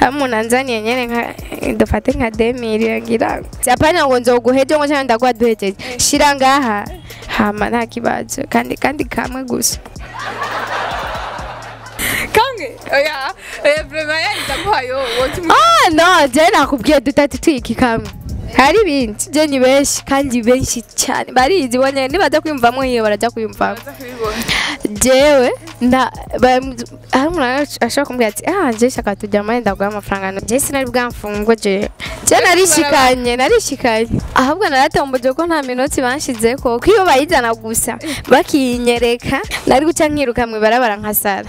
hamwe umuntu anzaniye nyene nka dufate nka demiri ngira apana ngo nzoguheje ngo cyangwa ndaguha duhejeje shira ngaha hama nta kibazo kandi kandi kamwe gusa kamwe oya oya vraiment yani ndamuhayo wotu ah no je nakubwiye dutatu twiki kamwe hari ibindi je ni benshi kandi benshi cyane barizi bonye nibaza kwiyumvamo iyo baraja kwiyumvamo kubibona jewe nda ba- hari umuntu ashobora kumbwira ati ah je shaka tujya muri ndaguha amafaranga no je sinari bwamfungwe je je narishikanye narishikanye ahubwo naratomboje ko nta minota banshizeko ko iyo bayizana gusa bakinyereka nari guca nkiruka mu ibarabara nkasara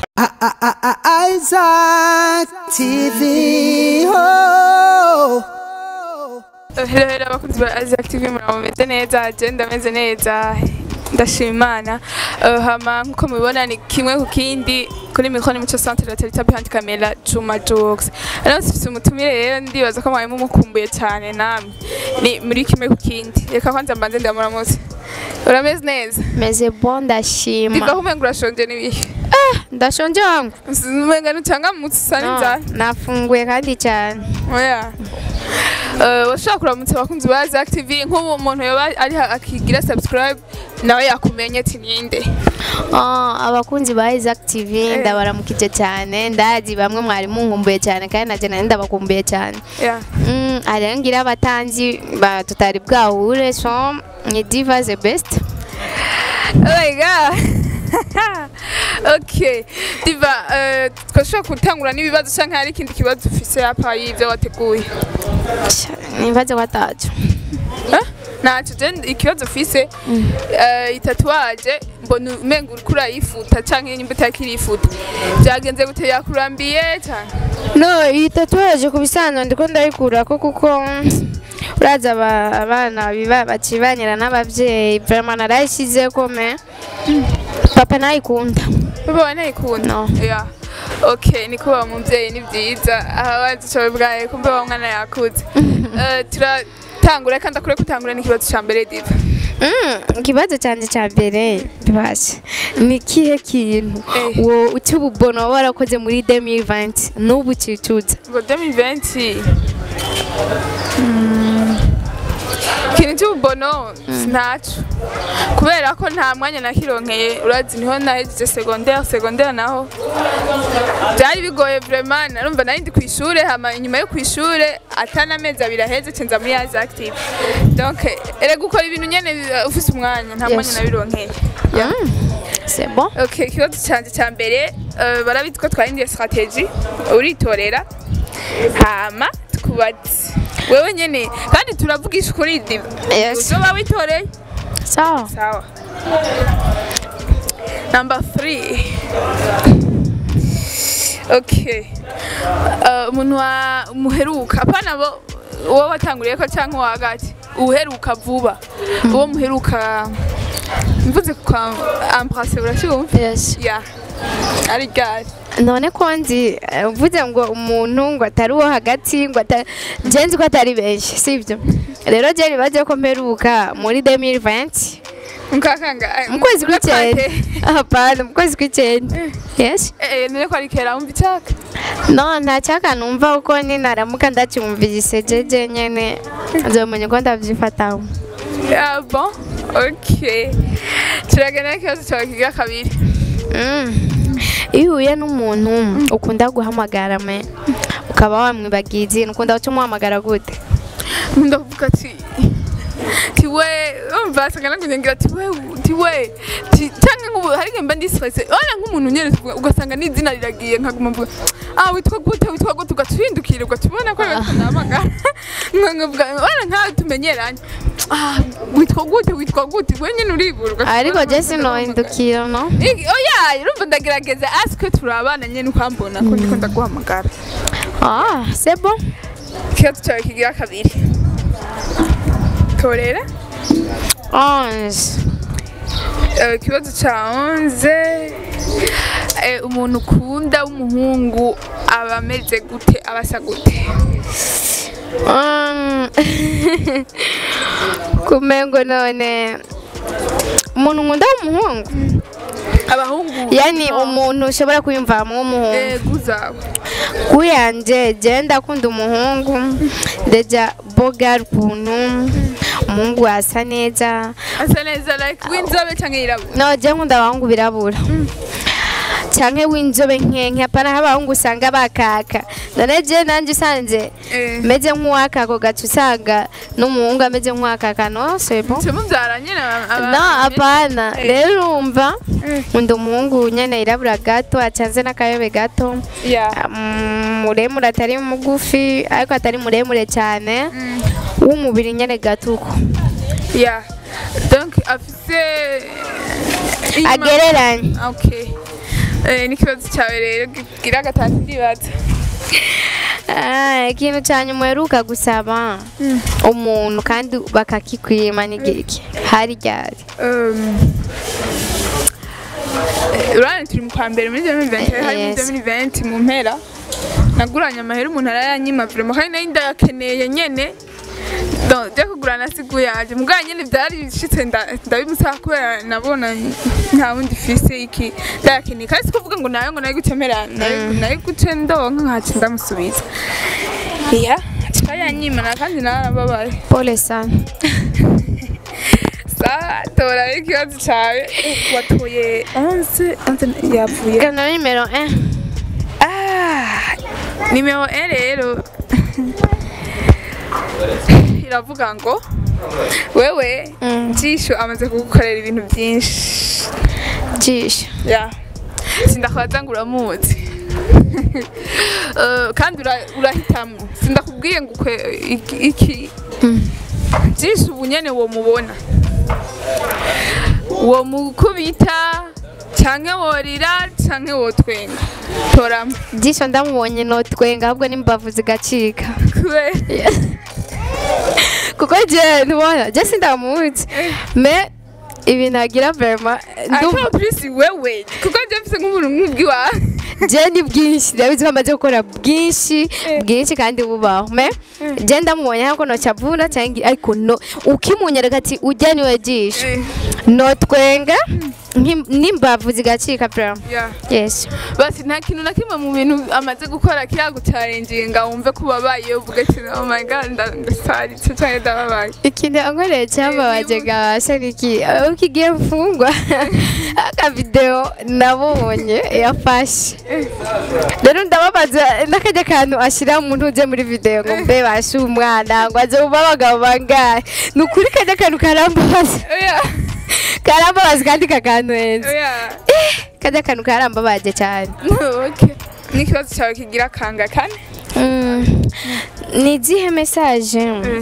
Isaac TV. Oh. Hello, hello, abakunzi ba Isaac TV muraba mumeze neza je ndameze neza ndashima imana Eh, hama nkuko mubibona ni kimwe ku kindi kuri mikoro ni muco centre la terita behind camera Juma Jokes rero sifise umutumire rero ndibaza ko mwari mumukumbuye cyane namwe ni muri kimwe ku kindi reka kwanza mbanze ndamuramutse urameze neza meze bon ndashima ndivaho umenga urashonje n'ibihe ndashonje wangu umenga ntucangamutse usa No, n'inzara nafunguye kandi cyane oya Eh, washobora kuramutsa abakunzi ba Zack TV nk'ubu umuntu yoba ari ha- akigira subscribe nawe yakumenye ati ninde Ah, abakunzi ba Isaac TV Eh. ndabaramukije cyane ndazi bamwe mwari munkumbuye cyane kandi naje nari ndabakumbuye cyane yeah. Mm, hariho ngira abatanzi ba tutari bwahure so ni diva the best oh my god okay diva eh, twashobora gutangura n'ibibazo canke hari ikindi kibazo ufise hapa y'ivyo wateguye nibaze watacu Eh? ntaco je ikibazo ufise eh, itatuwaje mbona umenga uriko urayifuta canke nimba utakirifuta vyagenze gute yakurambiye canke no iyi tatuwaje ku bisanzwe ndiko ndayikurako kuko uraza aba- abana biba bakibanyira n'abavyeyi vraiment narayishizeko me papa nayikunda Baba wanayikunda? No. Yeah. Okay, ni kuba umuvyeyi ni vyiza. Aha bazicobe bwaye kumbe wa mwana yakuze. Eh turatangura kandi akure kutangura n'ikibazo ca mbere diva. Mm, ikibazo cyanjye cya mbere bibasha ni kihe kintu Eh. wo uti ububona waba warakoze muri 2020 n'ubu ukicuza Ngo 2020. Mm. Ikintu cy'ububono sinaco kubera ko nta mwanya nakironkeye urazi niho nahejeje secondaire secondaire naho byari bigoye vraiment narumva nari ndi kw'ishure hama inyuma yo kw'ishure atana amezi abiri aheze cenza muri Yaza Active donc erega gukora ibintu nyene uh, ufise umwanya nta mwanya Yes. nabironkeye Yeah. c'est bon Okay, ikibazo canje ca mbere eh, barabizi ko twahinduye strategy uritorera hama tukubaze wewe nyene kandi turavugisha ukuri diva Yes. uzoba witoreye sawa sawa number three okay Eh, umuntu wa muheruka apana bo uwo watanguriye ko cyangwa uwa hagati uheruka vuba uwo muheruka mvuze kwa ambrase uracyumva yes ya ari ryari none ko nzi eh, uvuze ngo umuntu ngo atari uwo hagati ngo atari je nzi ko atari benshi sibyo rero je nibaze ko mperuka muri 2020 mukakanga mu kwezi kw'icyenda hapana mu kwezi kw'icyenda yes eh none ko ari kera wumva icyaka no nta cyaka numva kuko ni naramuka ndacyumvise jeje nyene nzomenya uko ndavyifataho ah bon okay turagana ikibazo cyawe kiga kabiri Mm. iyo uhuye n'umuntu ukunda guhamagara me ukaba wamwibagiza ikintu ukunda guca umuhamagara gute nkunda kuvuga ati tiwe umva sangana kugira ati we tiwe ti cyangwa nk'ubu hari igihe mba ndi stress wala nk'umuntu nyene tuvuga ugasanga n'izina riragiye nkaguma mvuga ah witwa gute witwa gute ugatwindukira ugatubona ko ariko nahamagara nkavuga wala nkawe tumenyeranye ah witwa gute witwa gute we nyene uribura ugatubona ariko ko je ndakunda sinohindukira no Igi- oya urumva ndagerageza asike turabana nyene ukambona ko ndiko ndaguhamagara ah c'est bon ikibazo cyawe kigira kabiri torera onze Eh, ikibazo cya onze eh, umuntu ukunda w'umuhungu aba ameze gute aba asa gute Um, kumengo none umuntu nkunda w'umuhungu abahungu yani umuntu ushobora kwiyumvamo w'umuhungu ego zawe kuyanje je ndakunda umuhungu deja bogar ukuntu umuhungu asa neza asa neza like w'inzobe canke yirabura no je nkunda abahungu birabura canke w'inzobe nkenke apana nk'abahungu usanga bakaka none je nanje usanze Eh. meze nk'uwakako gaca usanga n'umuhungu ameze nk'uwakaka no c'est bon Cyo mubyara nyene aba- no aba- apana Eh. rero urumva Eh. nkunda umuhungu nyene yirabura gato acanze n'akayobe gato Yeah. Mm, muremure atari mugufi ariko atari muremure cyane Mm. w'umubiri nyene gatuko Yeah. Donc afise inyuma- agereranye Okay. Eh, n'ikibazo cyawe rero gira gatatu ndibaza Ah, ikintu cya nyuma uheruka gusaba umuntu kandi bakakikwima ni giki hari ryari Um, eh, urabona turi mu kwa mbere muri 2020 hari muri Yes. 2020 mu mpera naguranye amahera umuntu arayanyima vraiment kandi nari ndayakeneye nyene Donc, byo kugura nasigu yaje mugabo nyene byari bishitse nda- ndabimusaba kubera nabona nta wundi fise iki ndayakeneye kandi sikuvuga ngo nayo ngo nayo gutemera nayo guce ndonka nkaca ndamusubiza iya yanyima na kandi narababaye pole sana Sawa, tora ikibazo cyawe watoye 11 11 yavuye kana nimero 1 ah nimero 1 rero iravuga ngo wewe Mm. jisho amaze kugukorera ibintu byinshi jisho ya sindakwaza ngo uramuzi Eh, kandi ura- urahitamo sindakubwiye ngo ukwe- iki- iki jisho ubu nyene wo mubona wo mukubita canke worira canke wotwenga toramo jisho ndamubonye notwenga ahubwo n'imbavu zigacika kubera kuko je ntubona je sindamuzi me ibintu agira vraiment ndumva ariko plus wewe kuko je mfise nk'umuntu nk'ubwiwawe je ni bwinshi ndabizi ko amaze gukora bwinshi bwinshi kandi bubaho me je ndamubonye hako nocavura cyangwa ariko no ukimunyereka ati ujya niwe jisho Eh, notwenga nkim- n'imbavu zigacika vraiment yeah. yes basi nta kintu na kimwe mu bintu amaze gukora kiragucarengiye ngo wumve ko ubabaye uvuga ati oh my god nda- ndasaritse canke ndababaye ikintu ankoreye cyambabaje gabasha niki ukigiye mfungwa akavideo nabonye yafashe rero ndababaza n'akajya kantu ashyira mu ntuje muri video ngo mbe bashe umwana ngo aze uba abagabo bangahe ni ukuri kajya kantu karambabaza oya karambabaza kandi kakantuhenze oya kajya kantu karambabaje cyane okay n'ikibazo cyawe kigira kanga kane Mm, ni izihe mesaje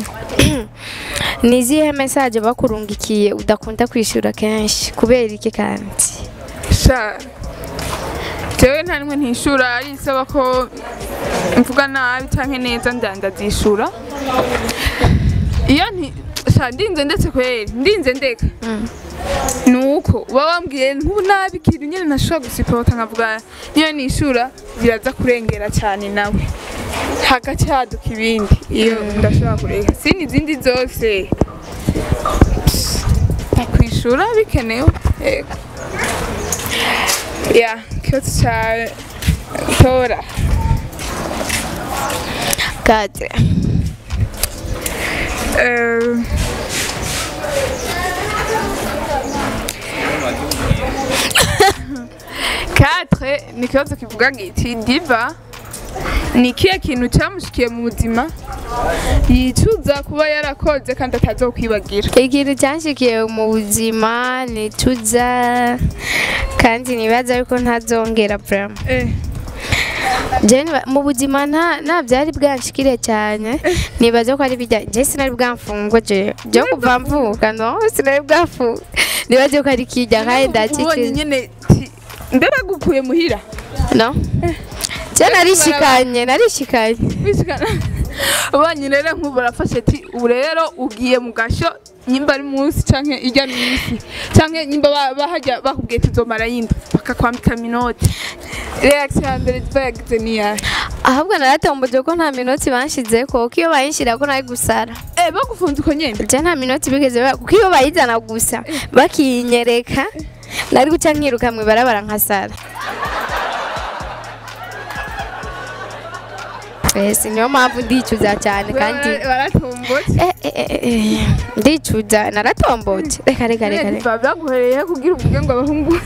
ni izihe mesaje bakurungikiye udakunda kwishyura kenshi kubera iki kandi sha jewe nta nimwe ntishura ari isaba ko mvuga nabi canke neza ndandazishura iyo nti sha ndinze ndetse kweri ndinze ndeka nuko uba wambwiye nk'ubu nabi ikintu nyene ntashobora gusipota nkavuga niyo nishura biraza kurengera cyane nawe hagati haduka ibindi iyo ndashobora kureka sini izindi zose kwishura bikenewe yego ya ikibazo cyawe tora kate Eh, Quatre ni ikibazo kivuga giti diva ni ikihe kintu cyamushikiye mu buzima yicuza kuba yarakoze kandi atazokwibagira ikintu cyanshikiye mu buzima nicuza kandi nibaza ariko ntazongera vraiment Eh, Je niba- mu buzima nta nta byari bwanshikire cyane nibaza ko ari bijya je sinari bwamfungwa je je kuva mvuka no sinari bwamfunga nibaza ko ari kijya kandi ubonye ndakikije nyene ti- mbe bagukuye muhira no je narishikanye narishikanye bishikana ubonye rero nk'ubu barafashe ati ubu rero ugiye mu gasho nyimba ari munsi canke ijya minsi canke nyimba ba- bahajya bakubwiye tuzomara yindi bakakwambika minoti reaction ya mbere ziba yagize niyahe ahubwo naratomboje ko nta minoti banshize ko kuko iyo bayinshira ko nari gusara eh bagufunze uko nyene je nta minoti bigeze ba- kuko iyo bayizana gusa bakinyereka nari guca nkiruka mu ibarabara nkasara ese niyo mpamvu ndicuza cyane kandi baratumbutse Eh, eh, eh, eh, ndicuza naratombotse reka reka reka reka biba byaguhereye kugira uvuge ngo abahungu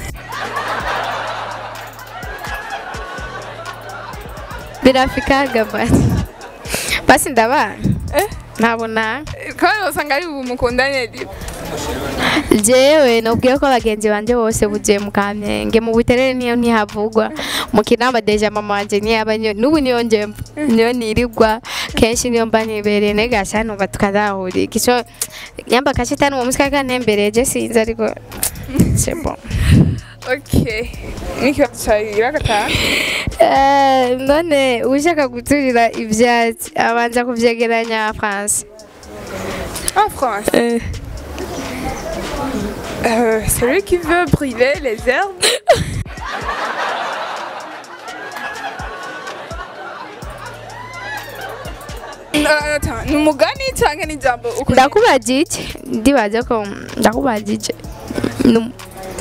birafikaga basi basi ndabana Eh? ntabona kandi usanga ari ubu mukundanye diba jewe nubwiye ko abagenzi banje bose bugiye mu kamenge mu buterere niyo ntihavugwa mu kinamba deja mama wanje niyaba niyo n'ubu niyo njemba niyo nirirwa kenshi niyo mba nibereye negasha numva tukazahurira ico nyamba kashitani uwo musika kantembereye je sinzi ariko c'est bon okay n'ikibazo cyagira gatanu Eh, none ushaka guturira ivyatsi abanza kuvyegeranya France en France Euh, celui qui veut brûler les herbes. Euh, attends, ni umugani cyangwa ni ijambo uko ndakubajije ndibaza ko ndakubajije Nu-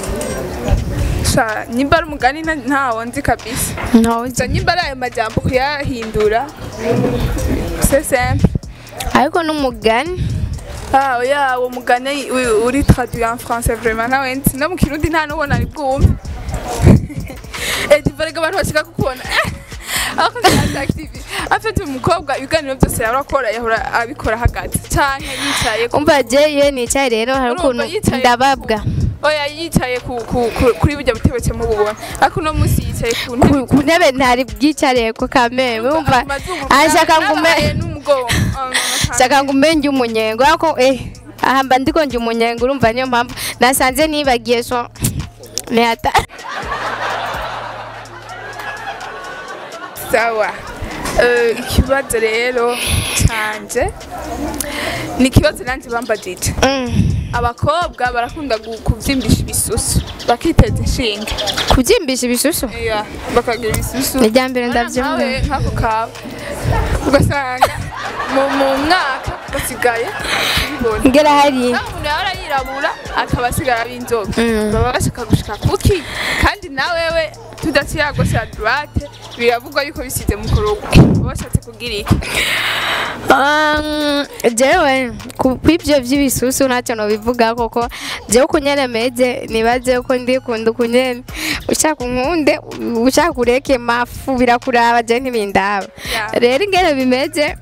Sha, nyimba ari umugani nta- ntawo nzi kabisa ntawe gusa nyimba ari ayo majambo kuyahindura c'est simple ariko n'umugani ah oya uwo mugani uri- uri traduit en français vraiment ntawe nzi no mu kirundi nta n'ubona ari bwumve eh divarega abantu bashaka kukubona aho kazi active afite umukobwa ibiganiro byose yahora akora yahora abikora hagati canke yicaye ku umva je iyo nicaye rero hari Urumva ukuntu yicaye- ndababwa oya yicaye ku, ku, ku, kuri burya butebe cyo mububona ariko uno munsi yicaye ku ntebe ku ku ntebe ntari bwicariye ko kame wumva amazungu ashaka nabaye ngume n'umugongo Ah, no, shaka ngume njye umunyengo ariko eh aha mba ndiko njye umunyengo urumva niyo mpamvu nasanze nibagiye so nihata sawa Eh, ikibazo rero canje ni ikibazo nanjye bambajije Mm. abakobwa barakunda gu- kuvyimbisha ibisusu bakiteza inshinge kubyimbisha ibisusu Iya, bakagira ibisusu ni irya mbere Urabona ndabyumva nkawe nk'ako kawe ugasanga mu mu mwaka basigaye bibona ngera hari naho umuntu yahora yirabura akaba asigara ari inzobe Mm. baba bashaka gushika kuki kandi na wewe tudaciye agosha droite biravugwa yuko bisize mu kurugo baba bashatse kugira iki Um, jewe ku kw'ivyo vy'ibisusu ntacyo nobivuga koko jewe ukunyene meze nibaze ko ndikunda ukunyene ushaka unkunde ushaka ureke mafu birakuraba je ntibindaba Yeah. rero ingene bimeze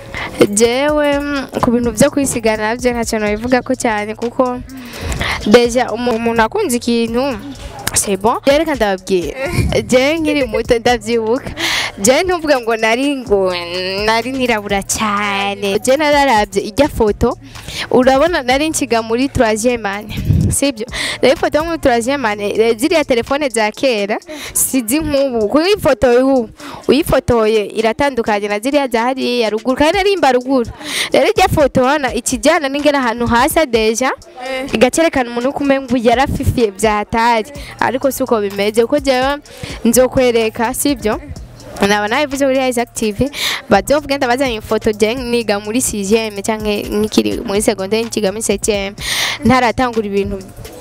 jewe mm, ku bintu vyo kwisigana navyo ntacyo nobivuga ko cyane kuko deja umu- umuntu akunze ikintu c'est bon reka ndababwira je nkiri muto ndavyibuka je ntuvuga ngo nari ngo nari nirabura cyane je nararavye ijya foto urabona nari nkiga muri troisième année sibyo rero ifoto yo muri troisième année re- ziriya telefone za kera sizi nk'ubu kuko ifoto y'ubu uyifotoye iratandukanye na ziriya za hariya ruguru kandi narimba ruguru rero ijya foto urabona ikijyana n'ingene ahantu hasa deja igacerekana umuntu uko umenga yarafifiye byatari ariko si uko bimeze kuko jewe nzokwereka sibyo naba nabivuze kuri Isaac TV bazovuga ndabazanye ifoto je niga muri 6e canke nkikiri muri secondaire nkiga muri 7e ntaratangura ibintu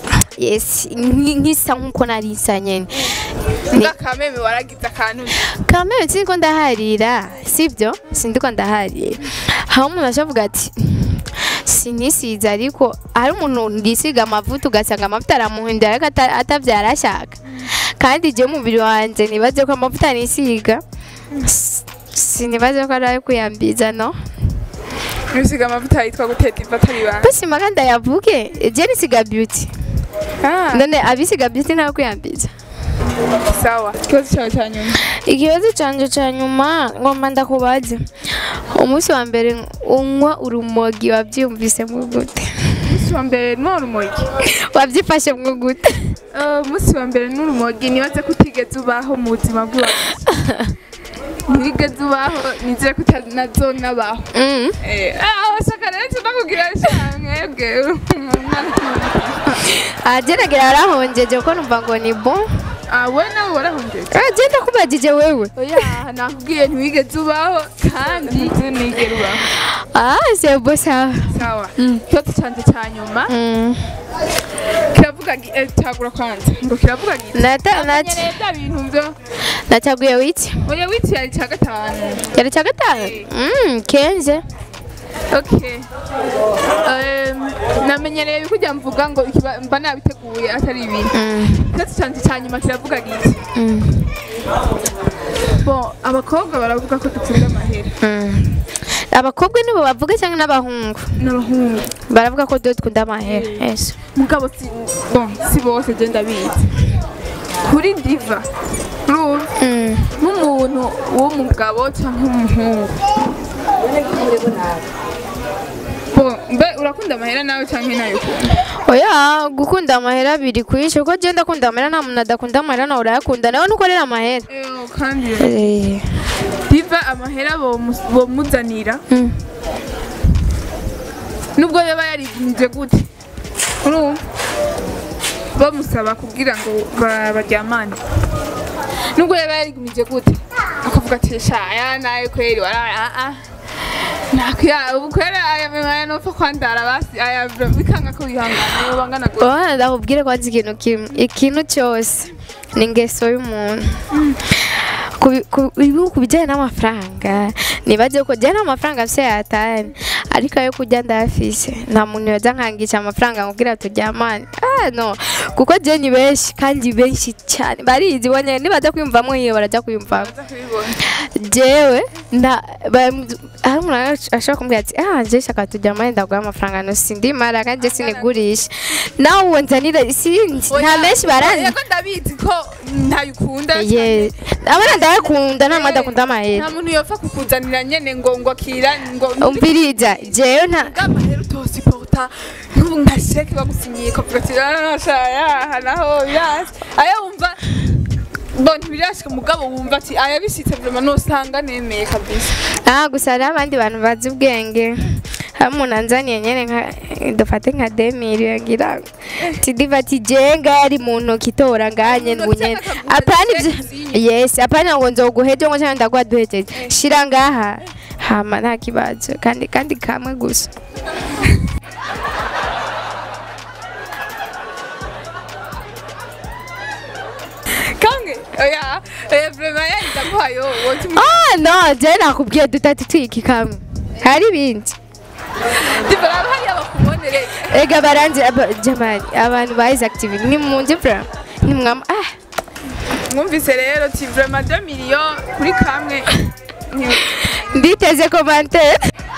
yes nki- nkisa nkuko nari isa nyene Ni- ngakameme waragize akantu kamere siniko ndaharira sibyo sindiko ndaharira aho umuntu ashavuga ati sinisize ariko hari umuntu yisiga amavuta ugasanga amavuta aramuhindura ariko ata- atavyara ashaka kandi je umubiri wanje nibaze ko amavuta nisiga s- sinibaze ko ari ayo kuyambiza no bisiga amavuta yitwa guteta iva atari banga basima kandi ayavuge je nisiga beauty Ah, none abisiga beauty ntayo kuyambiza sawa ikibazo cyawe cya nyuma ikibazo canje ca nyuma ngomba ndakubaze umunsi wa mbere unywa urumogi wavyumvise mu gute umunsi wa mbere ni urumogi wavyifashe mu gute Eh, umunsi wa mbere ni urumogi nibaze ko utigeze ubaho mu buzima bwawe ntiwigeze ubaho nizere ko utanazo nabaho Mm. abashaka rero tunakubwira mwebwe ageragera arahongeje ko numva ngo ni bon we nawe warahondetse agenda kubagije wewe oya nakubwiye ntiwigeze ubaho kandi ntigere ubaho ah c'est beau ça sawa ikibazo cyanjye cya nyuma Mm. kiravuga kiravuga gi- eh, tagura kwanza ngo kiravuga gi nata nata namenyereye bya bintu byo nataguye wiki oya witi yari cya gatanu yari cya gatanu mm kenze okay Em, namenyereye bikujya mvuga ngo ikiba- mba nabiteguye atari ibintu mm ndetse cyane cya nyuma kiravuga giti mm bon abakobwa baravuga ko dukunda amahera mm abakobwa nibo bavuga cyangwa n'abahungu n'abahungu baravuga ko dore dukunda amahera yes mugabo si bon si bose je ndabizi kuri diva urumva mm nk'umuntu w'umugabo cyangwa umuhungu bon mbe urakunda amahera nawe cyangwa nayo ukunda oya gukunda amahera biri kwishe kuko genda akunda amahera nta muntu adakunda amahera nawe urayakunda nawe nukorera amahera Eyo, kandi Eh, diva amahera bomu- bomuzanira mm. nubwo yaba yarigumije gute urumva bamusaba kugira ngo ba- baryamane nubwo yaba yarigumije gute akavuga ati shaya nawe kweri waraya nakwiya ubu kweri aya memaya nopfa kwandara basi aya bikanga ko wihangana iyo bangana gute Bwana ndakubwire ko azi ikintu kimwe ikintu cyose ni ingeso y'umuntu Ku bi- ku ibi- ku bijyanye n'amafaranga nibaze ko jyana amafaranga afite yatani ariko ayo kurya ndayafise nta muntu yoza nkangisha amafaranga nkubwira turyamane ah no kuko je ni benshi kandi benshi cyane barizi bonye nibaza kwiyumvamo iyo barajya kwiyumvamo Baza kubibona jewe nda ba- hari umuntu ashobora kumbwira ati ah je shaka turyamane ndaguha amafaranga no sindimara kandi je sinigurisha nawe uwo nzanira sinzi nta menshi baranzi yego ndabizi ko ntayikunda ye abana ndayakunda nta muntu adakunda amahera nta muntu yopfa kukuzanira nyene ngo ngo akira ngo umviriza jewe nta bw'amahera utosiporta nk'ubu nka sheke bagusinyiye ukavuga ati arashaya aha naho birasi ayo wumva bo ntibirashika mugabo wumva ati aya bishitse vrema nosanga nemeye kabisa ah gusa hariho abandi bantu bazi ubwenge hari umuntu anzaniye nyene nka dufate nka demiri ngira ngo tidiva ati jenga yari mu ntoki itora nganye Mu ntoki ngunyene akaguha apana ndetse ibyo kuzinyi. yes apana ngo nzoguheje ngo cyangwa ndaguha duhejeje shira ngaha hama nta kibazo kandi kandi kamwe gusa kange oya oya vrema yari ndaguhayo wote ah no je nakubwiye dutatu twiki kamwe hari ibindi divaraba hariya bakubonere ega baranzi aba- jamani abantu ba Isaac TV ni munje bra ni mwama ah mwumvise rero ti vrema 2 million kuri kamwe ni- nditeze commentaire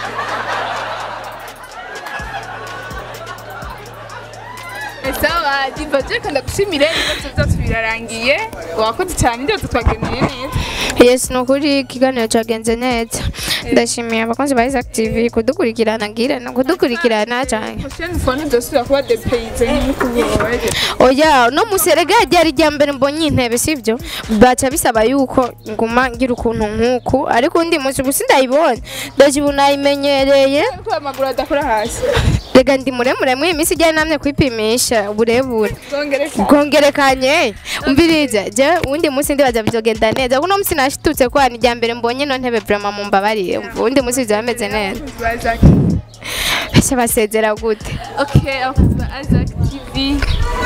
sawa diva je kanda gushimire ibibazo byacu birarangiye wakoze cyane ndetse twagendeye neza yes ni ukuri ikiganiro cyagenze neza ndashimiye abakunzi ba Isaac TV kudukurikirana ngira no kudukurikirana cyane prochaine fois ntidosubira kuba depayize nk'uko oya no muserega ryari rya mbere mbonye intebe sibyo baca bisaba yuko nguma ngira ukuntu nk'uku ariko undi munsi gusa ndayibonye ndaje ubu nayimenyereye ko amaguru adakora hasi rega ndi muremure muri iyi minsi ijyanye namwe kwipimisha uburebure bwongereka bwongerekanye umviriza je uwundi munsi ndibaza bizogenda neza kuno munsi nashitutse ko ni rya mbere mbonye ino ntebe vraiment mumbabariye uwundi munsi bizaba bimeze neza ese basezera gute okay abakozi ba Isaac TV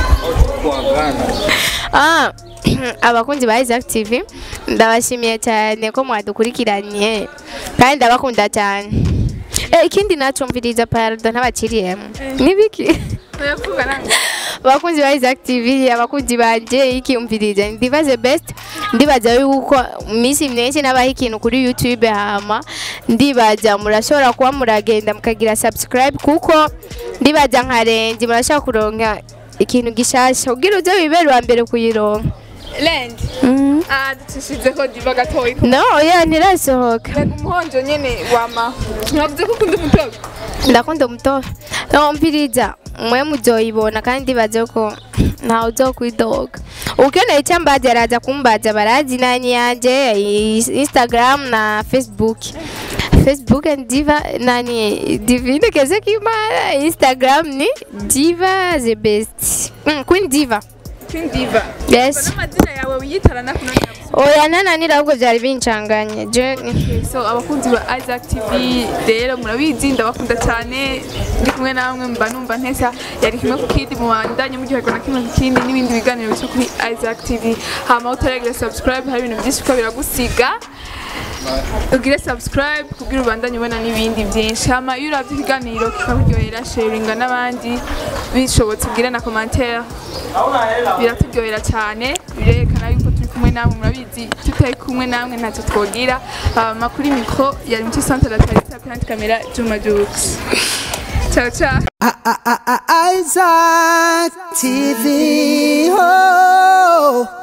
Ah, abakunzi ba Isaac TV ndabashimiye cyane ko mwadukurikiranye kandi ndabakunda cyane Eh, ikindi nacumviriza parado ntabakiriyemo nibiki oyavuga nange abakunzi ba Isaac TV abakunzi banje ikiyumviriza ndibaze best ndibaza yuko minsi myinshi nabaho ikintu kuri YouTube hama ndibaza murashobora kuba muragenda mukagira subscribe kuko ndibaza nka rengi murashobora kuronka ikintu gishasha kugira uze wibere uwa mbere kuyironka land mm. ah ducishize ko diva gatoyi no oya ntirasohoka rega umuhonjo nyene wama ntavuze ko ukunda umutobe ndakunda umutobe no mpiriza mwe muzoyibona kandi ndibaze ko ntawe uzokwidoga ukeneye icyo mbaza araza kumbaza barazi nani yanje i- instagram na facebook facebook and diva nani divine keze kimara instagram ni diva the best mm, queen diva Queen Diva yes n'amazina yawe wiyitarana kuno oya ntananira ahubwo byari bincanganye je ni- so abakunzi ba Isaac TV rero murabizi ndabakunda cyane ndi kumwe namwe mba numva ntesa yari kimwe ku kindi mu bandanye muryoherwa na kimwe ku kindi n'ibindi biganiro bica kuri Isaac TV hama utaragira subscribe hari ibintu byinshi ko biragusiga ugire subscribe kugira ubandanye ubona n'ibindi byinshi hama iyo uravye ikiganiro kikakuryohera sharinga n'abandi bishobotse ugire na commentaire biraturyohera cyane birerekana yuko turi kumwe namwe murabizi tutari kumwe namwe ntacyo twogira hama kuri mikro yari muci centre la tarita behind camera Juma Jux ciao ciao I- I- I- Isaac TV. Oh.